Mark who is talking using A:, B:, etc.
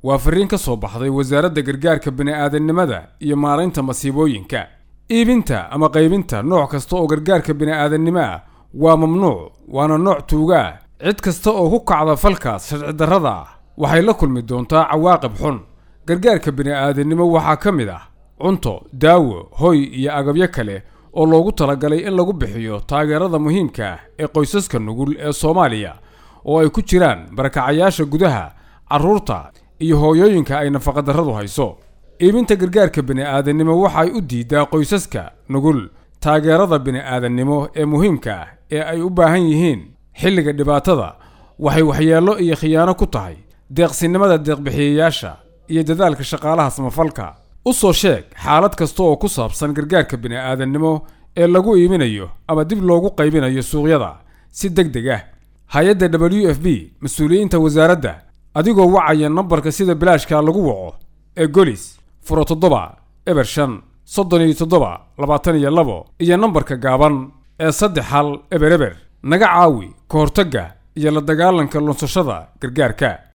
A: waa fariin ka soo baxday wasaaradda gargaarka bini'aadannimada iyo maaraynta masiibooyinka iibinta ama qaybinta nooc kasta oo gargaarka bini'aadannimo ah waa mamnuuc waana nooc tuuga ah cid kasta oo ku kacda falkaas sharci darrada ah waxay la kulmi doontaa cawaaqib xun gargaarka bini'aadannimo waxaa ka mid ah cunto daawo hoy iyo agabyo kale oo loogu talagalay in lagu bixiyo taageerada muhiimka ah ee qoysaska nugul ee soomaaliya oo ay ku jiraan barakacayaasha gudaha carruurta iyo hooyooyinka ay nafaqadarradu hayso iibinta gargaarka bini'aadannimo waxay u diidaa qoysaska nugul taageerada bini'aadannimo ee muhiimka ah ee ay u baahan yihiin xilliga dhibaatada waxay waxyeello iyo khiyaano ku tahay deeqsinimada deeqbixiyayaasha iyo dadaalka shaqaalaha samafalka u soo sheeg xaalad kasta oo ku saabsan gargaarka bini'aadannimo ee lagu iibinayo ama dib loogu qaybinayo suuqyada si deg deg ah hay-adda w f b mas-uuliyiinta wasaaradda adigoo wacaya nambarka sida bilaashka lagu waco ee golis furo toddoba eber shan soddon iyo toddoba labaatan iyo labo iyo nambarka gaaban ee saddex hal eber eber naga caawi ka hortagga iyo la dagaalanka lunsashada gargaarka